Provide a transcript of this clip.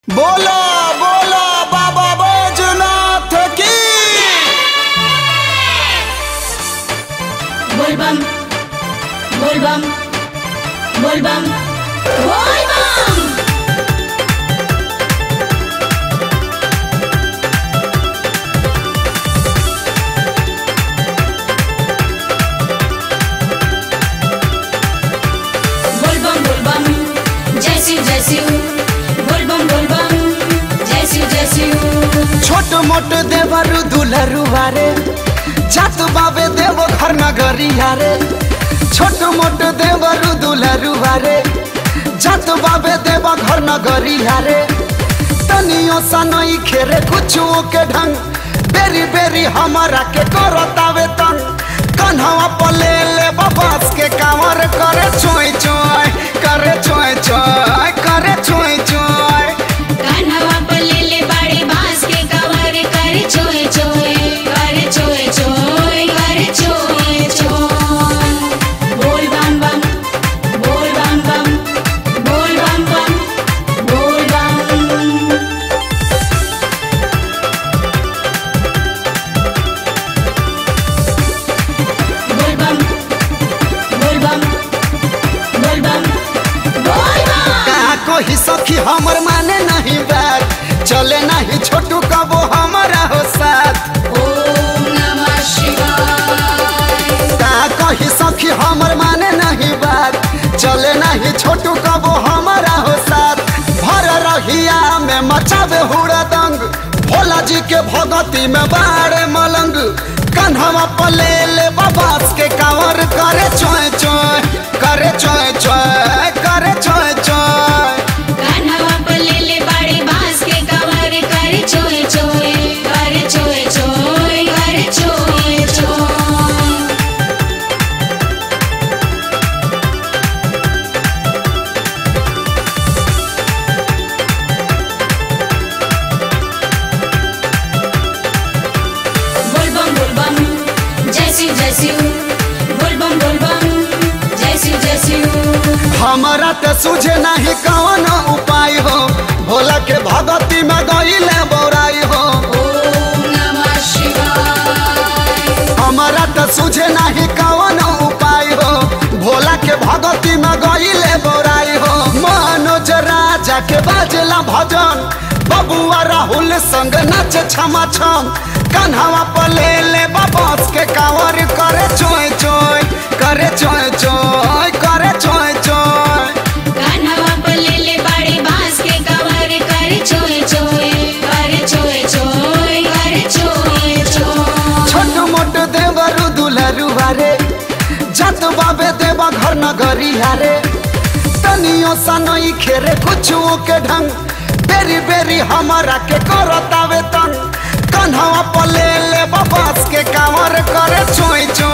बोला बोला बाबा बैजनाथ की बोलबम बोलबम बोलबम बोलबम बोलबम बोलबम जय शिव जय शिव बोलबम बोलबम जय शिव जय शिव छोट मोट देवरु दुलरु बारे जात बाबे देव घर नगरी हारे छोट मोट देवरु दुलरु बारे जात बाबे देव घर नगरी हारे तनियो सा नहीं खेरे कुछो के ढंग बेरी बेरी हमारा के करतावे तंग कन्हवा पले ले बबस के कांवर करे चोय चोय करे चोय चोय करे चोय चोय कान्हवा पर ले ले बाड़े बांस के कवर कर चोए चोए कर चोए चोए कर चोए चोए बोल बम बम बोल बम बम बोल बम बम बोल बम बोल बम बोल बम बोल बम बोल बम कहा कोई सखी हमर माने नहीं बात चले नहीं छोटू कबो हमारा हो साथ ओम नमः शिवाय कहा कोई सखी हमर माने नहीं बात चले नहीं छोटू कबो हमारा हो साथ भर रहिया में मचावे हुड़ा दंग भोला जी के भगती में बाड़े मलंग कन्हवा पले ले बबास के कांवर करे चोय चोय करे चोय चोय करे चोय चोय कान्हवा पर ले ले बाड़े बांस के कवर कर चोए चोए कर चोए चोए कर चोए चोए बोलबम बोलबम जय शिव जय शिव बोलबम बोलबम जय शिव जय शिव हमारा तो सूझे नहीं कौन उपाय हो भोला के भगती में गईले बोराई हो ओम नमः शिवाय हमारा तो सूझे नहीं कौन उपाय हो भोला के भगती में गईले बोराई हो मनोज राजा के बाजला भजन बबुआ राहुल संग नाच छमा छम कन्हवा पले ले बबस के कांवर करे चोय चोय करे चोय चोय करे चोय चोय कान्हवा पर ले ले बाड़े बांस के कवर कर चोए चोए कर चोए चोए कर चोए चोए छोट मोट देवरु दुलरु हारे जत बाबे देवा घर नगरी हारे तनियो सा नहीं खेरे कुछो के ढंग बेरी बेरी हमारा के करतावे तंग कन्हवा पले ले बबस के कांवर करे चोय चोय